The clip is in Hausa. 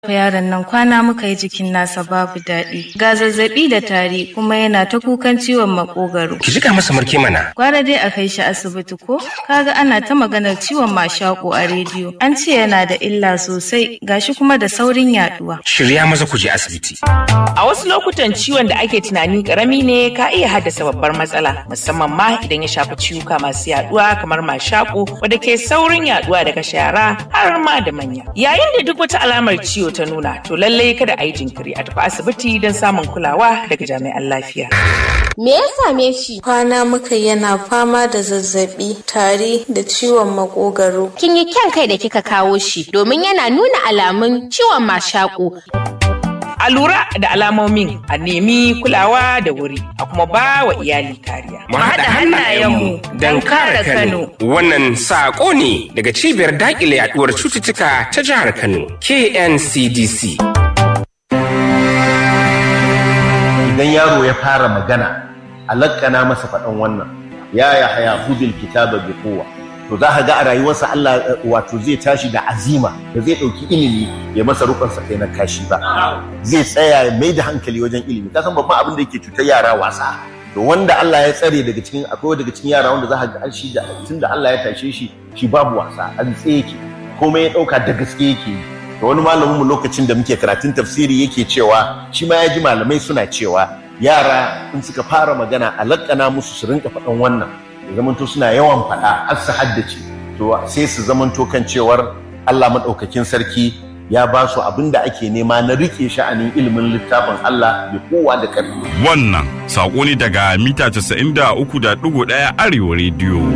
yaron nan kwana muka yi jikin nasa babu daɗi ga zazzabi da tari kuma yana ta kukan ciwon makogaro Ki jika masa marke mana. gwara dai a kai shi asibiti ko kaga ana ta maganar ciwon mashako a rediyo an ce yana da illa sosai gashi kuma da saurin yaduwa Shirya maza ku je asibiti. A wasu lokutan ciwon da ake tunani karami ne ka iya haddasa babbar matsala musamman ma idan ya shafi ciwuka masu yaduwa kamar mashaƙo wadda ke saurin yaduwa daga shara har ma da manya. Yayin da duk wata alamar ciwo ta nuna to lallai kada a yi jinkiri a tafi asibiti don samun kulawa daga jami'an lafiya. Me ya same shi? Kwana muka yana fama da zazzabi, tari da ciwon makogaro. Kin yi kyan kai da kika kawo shi domin yana nuna alamun ciwon mashaƙo. A lura da alamomin a nemi kulawa da wuri a kuma ba wa iyali kariya. Mu haɗa hannayenmu don kare Kano. Wannan saƙo ne daga cibiyar daƙile yaɗuwar cututtuka ta jihar Kano, KNCDC. idan yaro ya fara magana a lakkana masa faɗan wannan ya ya haya hudul kitaba bi kowa to za ka ga a rayuwarsa Allah eh, wato zai tashi da azima da zai ɗauki ilimi ya masa rukunsa kai na kashi ba zai tsaya ya mai da hankali wajen ilimi ka san babban abin da yake cutar yara wasa to wanda Allah ya tsare daga cikin akwai daga cikin yara wanda za ka ga an shi da tunda Allah ya tashe shi shi babu wasa an tsaye yake komai ya ɗauka da gaske yake yi da wani malamin mu lokacin da muke karatun tafsiri yake cewa shi ma ya ji malamai suna cewa yara in suka fara magana a lakkana musu su rinka faɗan wannan ya zamanto suna yawan faɗa har su haddace to sai su zamanto kan cewar Allah maɗaukakin sarki ya ba su abin da ake nema na rike sha'anin ilimin littafin Allah da kowa da ƙarfi Wannan saƙo ne daga mita 93.1 Arewa Radio.